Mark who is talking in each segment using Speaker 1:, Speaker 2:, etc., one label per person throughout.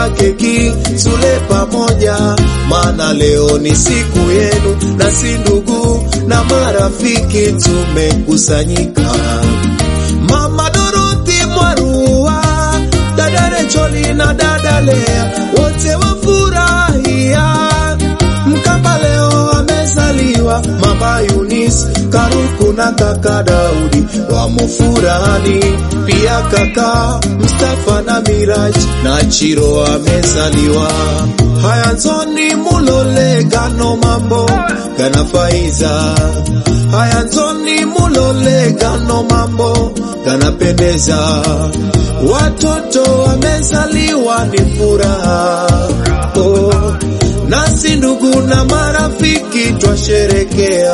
Speaker 1: kata keki tule pamoja, maana leo ni siku yenu, na si ndugu na marafiki tumekusanyika. Mama Dorothy Mwarua, dada Recholi na dada Lea wote wafurahia Mkapa leo amezaliwa, mama Yunis Karuku na kaka Daudi wamo furahani, pia kaka Mustafa na Miraj na Chiro amezaliwa. Haya nzoni mulole gano mambo gana faiza, haya nzoni mulole gano mambo ganapendeza, watoto wamezaliwa ni furaha oh nasi ndugu na marafiki twasherekea.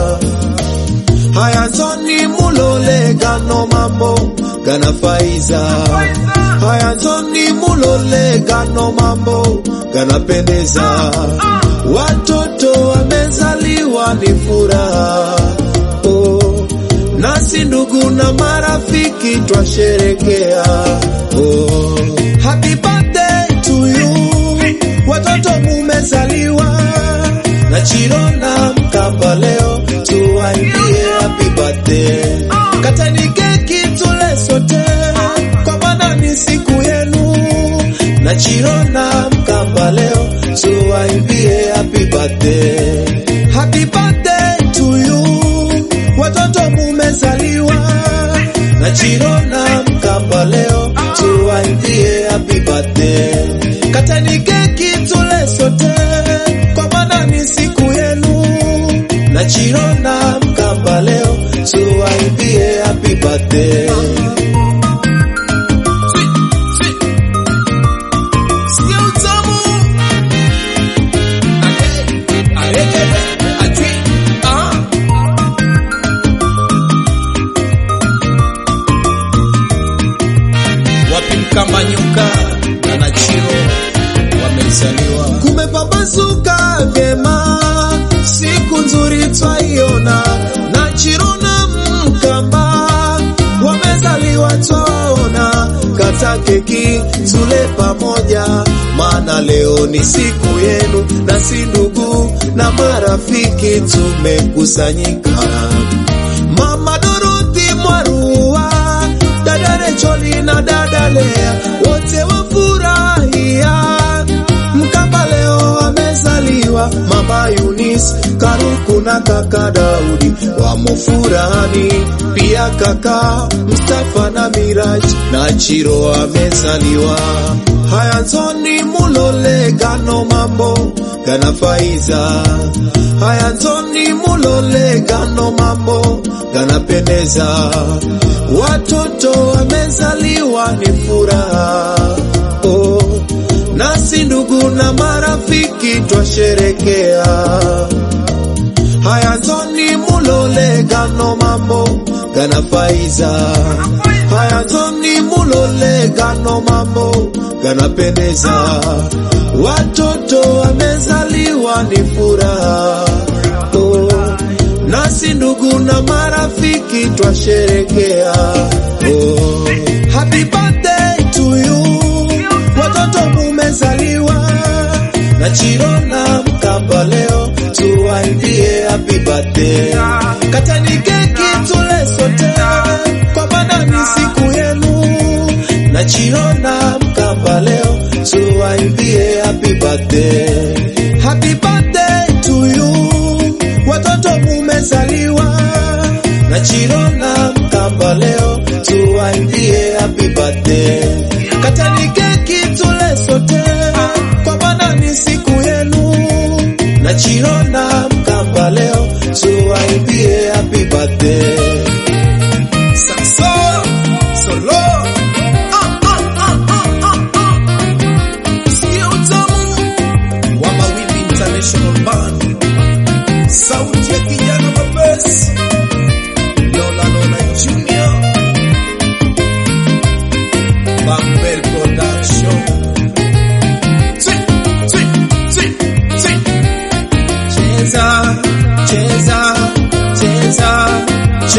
Speaker 1: Haya nzoni mulole gano mambo gana faiza, haya nzoni mulole gano mambo ganapendeza, watoto wamezaliwa ni furaha oh. Nasi ndugu na marafiki twasherekea oh. Happy birthday to you watoto mumezaliwa na Chiro na Mkapa leo tuwaimbie happy birthday. Katani keki tule sote, kwa maana ni siku yenu. Na Chiro na Mkapa leo tuwaimbie happy birthday. Happy birthday to you, watoto mumezaliwa na Chiro na Mkapa leo tuwaimbie happy birthday. Katani keki tule sote, kwa maana ni siku yenu. Na Chiro na Mkapa leo tuwaimbie happy birthday. Sikia utamu. Ake- aregele, atwi, ah. wapi Mkamba nyuka na Nachiro wamezaliwa. Kumepambazuka vyema, siku nzuri twaiona. Nachiro na Mkamba wamezaliwa twaona, kata keki tule pamoja, maana leo ni siku yenu, na si ndugu na marafiki tumekusanyika. Mama Dorothy Mwarua, dada Recholi na dada Lea wote wafurahia. Mkapa leo amezaliwa, mama Yunis Karuku na kaka Daudi wamo furahani, pia kaka Mustafa na Miraj na Chiro amezaliwa. Haya nzoni mulole gano mambo gana faiza, haya nzoni mulole gano mambo ganapendeza, watoto wamezaliwa ni furaha oh. Nasi ndugu na marafiki twasherekea. Haya nzoni mulole gano mambo gana faiza, haya nzoni mulole gano mambo ganapendeza, watoto wamezaliwa ni furaha oh. Nasi ndugu na marafiki twasherekea oh. Happy birthday to you watoto mumezaliwa na Chiro na Mkamba leo tuwaimbie happy birthday. Katani keki tule sote, kwa maana ni siku yenu. Na Chiro na Mkamba leo tuwaimbie happy birthday. Happy birthday to you, watoto mumezaliwa na Chiro na Mkamba leo tuwaimbie happy birthday. Katani keki tule sote, kwa maana ni siku yenu. Na Chiro na Mkamba leo tuwaimbie happy birthday. Saxo, solo, ah, ah, ah, ah, ah, ah. Sikia utamu wa Mawimbi International Band, sauti ya kijana mapesi Lola Lola Junior Bambel Production Twi, twi, twi, twi. Cheza, cheza, cheza,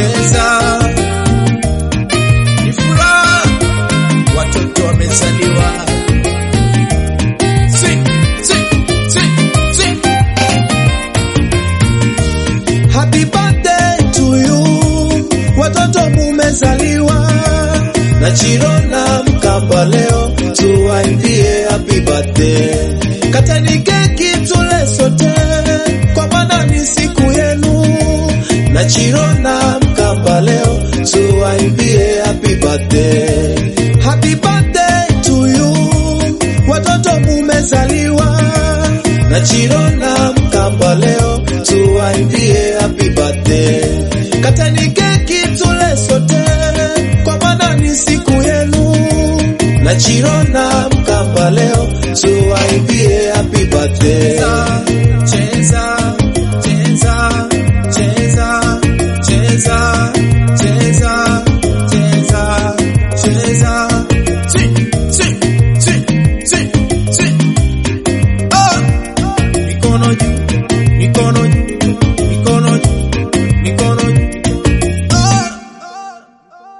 Speaker 1: Mkamba leo tuwaimbie happy birthday. Kateni keki tule sote, kwa maana ni siku yenu. Na Chirona Mkamba leo tuwaimbie happy birthday. Happy birthday to you, watoto mumezaliwa. Na Chirona Mkamba leo tuwaimbie happy birthday. Kateni keki tule sote, kwa maana ni siku yenu. Na Chirona Mkamba leo tuwaimbie happy birthday.